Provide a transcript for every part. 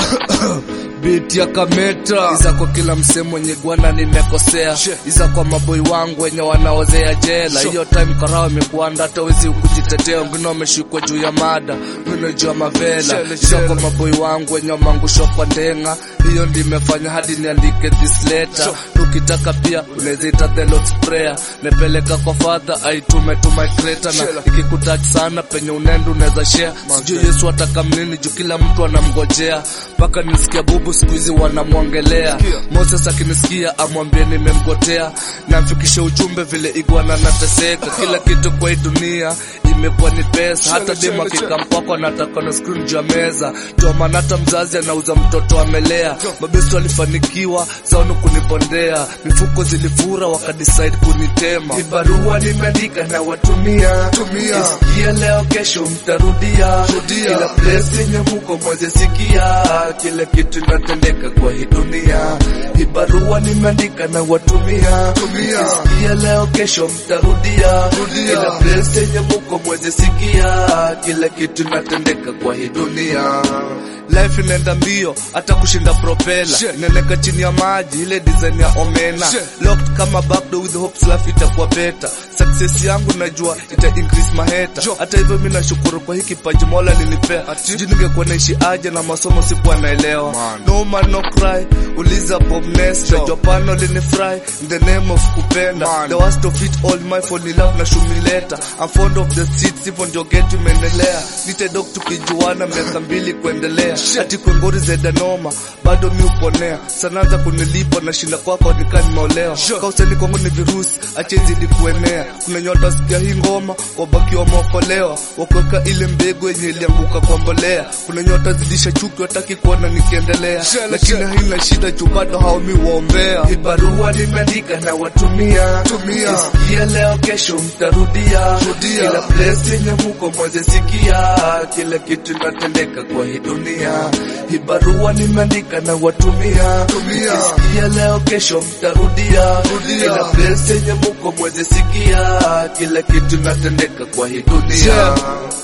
Biti ya kameta iza kwa kila msee mwenye gwana nimekosea, iza kwa maboi wangu wenye wanaozea jela. Hiyo time karao imekuanda hata wezi kujitetea, wengine wameshikwa juu ya mada, wengine juu ya mavela. Iza kwa maboi wangu wenye wamangushwa kwa ndenga, hiyo ndi imefanya hadi niandike this letter. Ukitaka pia unaweza ita the Lord's prayer, nepeleka kwa father aitume to my creator, na ikikutouch sana penye unenda unaweza share. Sijui Yesu ataka mnini juu kila mtu anamgojea, mpaka nisikia bubu siku hizi wanamwongelea. Moses akinisikia amwambie nimemgotea, namfikishe ujumbe vile igwana anateseka. Kila kitu kwa hii dunia imekuwa ni pesa, hata demu akikampako anataka na screen juu ya meza. Ndio maana hata mzazi anauza mtoto amelea. Mabestu walifanikiwa zaonu kunibondea, mifuko zilifura wakadecide kunitema. Ni barua nimeandika na watumia Tumia. Isikia leo kesho mtarudia Rudia. Kila place yenye muko moja sikia Kila kitu inatendeka kwa hii dunia Hii barua nimeandika na watumia Tumia. Isikia leo kesho mtarudia Rudia. Kila place yenye muko moja sikia Kila kitu inatendeka kwa hii dunia Life inaenda mbio hata kushinda propela Shit. Inaeleka chini ya maji ile design ya omena Shit. Locked kama backdoor with hopes life itakuwa better Success yangu najua ita increase maheta Jo. Hata hivyo mimi nashukuru kwa hii kipaji Mola alinipea Ati? Sijui ningekuwa naishi aje na masomo sikuwa naelewa Man. No man no cry Uliza Bob Ness Jo. Najua pano linifry In the name of kupenda Man. The worst of it all my fall in love na shumileta I'm fond of the streets hivyo ndio getu imeendelea Nite dog tukijuana miaka mbili kuendelea Ati kwengori zeda noma Bado mi uponea Sanaanza kunilipa na shinda kwako nikaa nimeolewa Kauseni kwangu ni virusi Achenzi ni kuenea Kuna nyota sikia hii ngoma Wabaki wameokolewa Wakuweka ile mbegu yenye ilianguka kwa mbolea Kuna nyota zidisha chuki wataki kuona nikiendelea Shele, Lakini shele. haina shida juu bado hao mi waombea Hii barua nimeandika na watumia Tumia. Isikia leo kesho mtarudia Rudia. Kila place yenye muko moja sikia Kila kitu inatendeka kwa hii dunia Hii barua nimeandika na watumia Tumia. Isikia leo kesho mtarudia Rudia. Kila place yenye muko moja sikia Kila kitu inatendeka kwa hii dunia Yeah.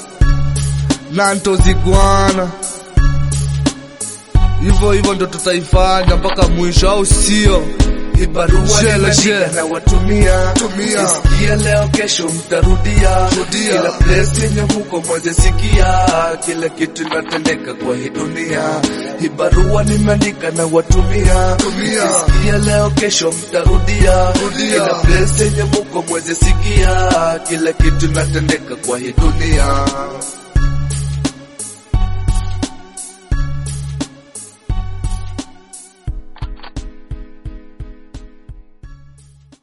Nanto ziguana hivyo hivyo ndo tutaifanya mpaka mwisho, au sio? Hii barua Share, nimeandika share. na watumia, Tumia. Isikia leo kesho mtarudia, Rudia. kila place yenye huko moja sikia, kila kitu inatendeka kwa hii dunia. Hii barua nimeandika na watumia, Tumia. Isikia leo kesho mtarudia, Rudia. kila place yenye muko moja sikia, kila kitu inatendeka kwa hii dunia.